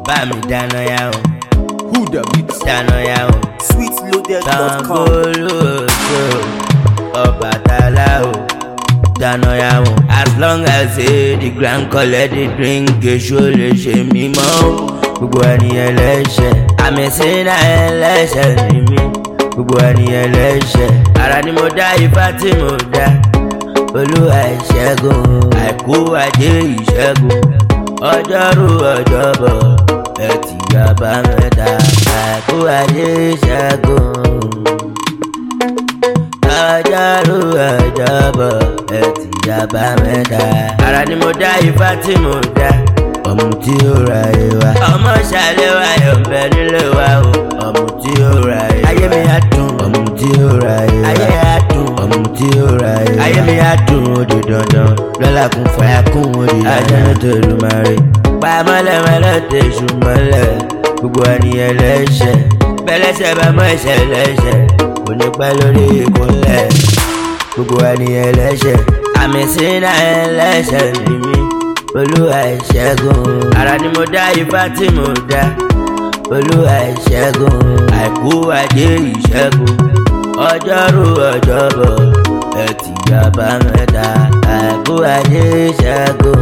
bá mi dáná yá o Who the mix? dáná yá o sweetloaded.com. Ṣàngólóòtó Ọbàtálá o dáná yá o. as long as say the grand collect the drink èso lè ṣe mí mọ́ o. gbogbo ẹni ẹlẹ́ṣẹ̀ àmì sínú ẹlẹ́ṣẹ̀ ni mí gbogbo ẹni ẹlẹ́ṣẹ̀ ara ni mo dá ifá tí mo dá olúwa ìṣẹ́gun àìkú ajé ìṣẹ́gun ọjọ́rú ọjọ́bọ̀ ẹtì àbámẹ́ta àìkú ajé ìṣẹ́gun ọjọ́rú ọjọ́bọ̀ ẹtì àbámẹ́ta ara ni mo dá ifá tí mo dá ọmọ tí ó ra ìwà ọmọ ṣàlẹ̀ wa yọ̀ bẹ nílé wa o ọmọ tí ó ra ìwà ayé mi á dùn ọmọ tí ó ra ìwà ayé á dùn ọmọ tí ó ra ìwà ayé mi á dùn ó di dandan lọ́la kún fàyà kún ó di ajá tó lù máa rí pa mọ́lẹ́mọ́lẹ́ tẹ̀sù mọ́lẹ̀ gbogbo ẹni ẹlẹ́ṣẹ̀ bẹ́lẹ́ṣẹ̀ bá mọ́ ẹ̀ṣẹ̀ lẹ́ṣẹ̀ kò ní pẹ́ lórí ìkúnlẹ̀ gbogbo ẹni ẹlẹ́ṣẹ̀ àmì sínú ẹlẹ́ṣẹ̀ ni mí olúwa ìṣẹ́gun ara ni mo dá ifá tí mo dá olúwa ìṣẹ́gun àìkú ajé ìṣẹ́gun ọjọ́rú ọjọ́bọ̀ ẹtì àbámẹ́ta àìkú ajé ìṣẹ́gun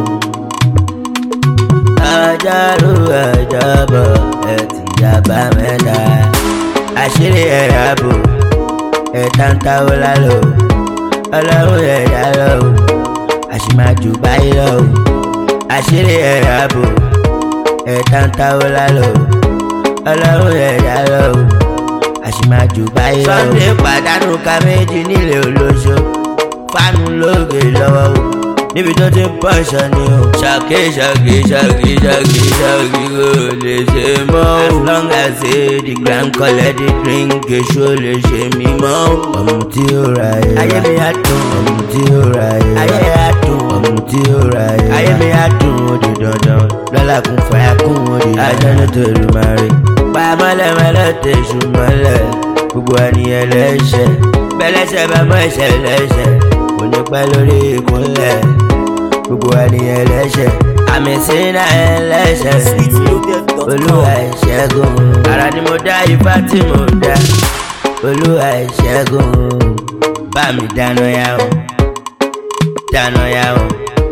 ọjọ́rú ọjọ́bọ̀ ẹtì àbámẹ́ta àṣírí ẹ̀yà bò ẹ̀ta ń táwọ́ lálọ́ ọlọ́run ẹ̀yà lọ́wọ́ àṣìmájú báyìí lọ́wọ́ àṣírí ẹ̀yà bò ẹ̀ta ń táwọ́ lálọ́ ọlọ́run ẹ̀yà lọ́wọ́ àṣìmájú báyìí lọ́wọ́. sunday pàdánù ká méjì nílé olóṣó fánú lóògè lọ́wọ́ o níbi tó ti ń pọ̀ṣọ́ ni o. ṣàkí ṣàkí ṣàkí ṣàkí ṣàkí kò lè ṣe mọ́ o. as long as say the grand collect the drink èso lè ṣe mí mọ́ o. ọmọ tí ó ra ẹ̀. ayé mi á dùn. ọmọ tí ó ra ẹ̀. ayé á dùn. ọmọ tí ó ra ẹ̀. ayé mi á dùn ó di dandan. lọ́la kún fàyà kún ó di dandan. ajá ní tòlú máa rí. pa mọ́lẹ́mọ́lẹ́ tẹ̀sù mọ́lẹ̀. gbogbo ẹni ẹlẹ́ṣẹ̀. bẹ́lẹ́ṣẹ̀ bá mọ́ ẹ̀ṣẹ̀ lẹ́ṣẹ̀. kò ní pẹ́ lórí ìkúnlẹ̀ gbogbo ẹni ẹlẹ́ṣẹ̀ àmì sínú ẹlẹ́ṣẹ̀ olúwa ìṣẹ́gun ara ni mo dá ifá tí mo dá olúwa ìṣẹ́gun bá mi dáná yá o dáná yá o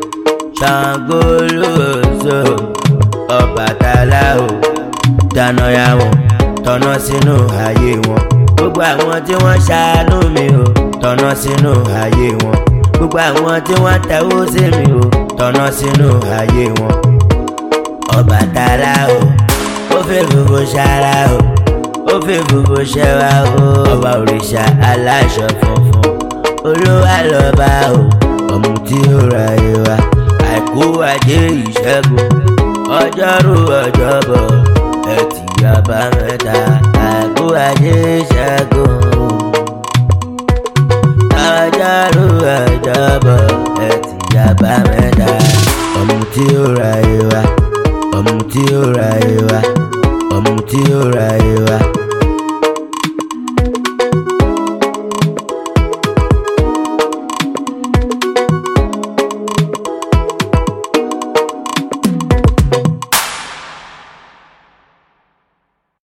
Ṣàngólóòtó Ọbàtálá o dáná yá o tọ̀nà sínú ayé wọn gbogbo àwọn tí wọ́n ṣàánú mi o tọ̀nà sínú ayé wọn gbogbo àwọn tí wọ́n tẹ̀wọ́ sí mi o tọ̀nà sínú ayé wọn. Ọbàtálá o ó fẹ́ gbogbo ṣara o ó fẹ́ gbogbo ṣẹwa o ọba òrìṣà aláṣọ funfun olúwa lọ́ba o ọmọ tí ó ra ìwà àìkú ajé ìṣẹ́gun ọjọ́rú ọjọ́bọ̀ ẹtì àbámẹ́ta àìkú ajé ìṣẹ́gun ọjọ́rú ọjọ́bọ̀ ẹtì àbámẹ́ta ọmọ tí ó ra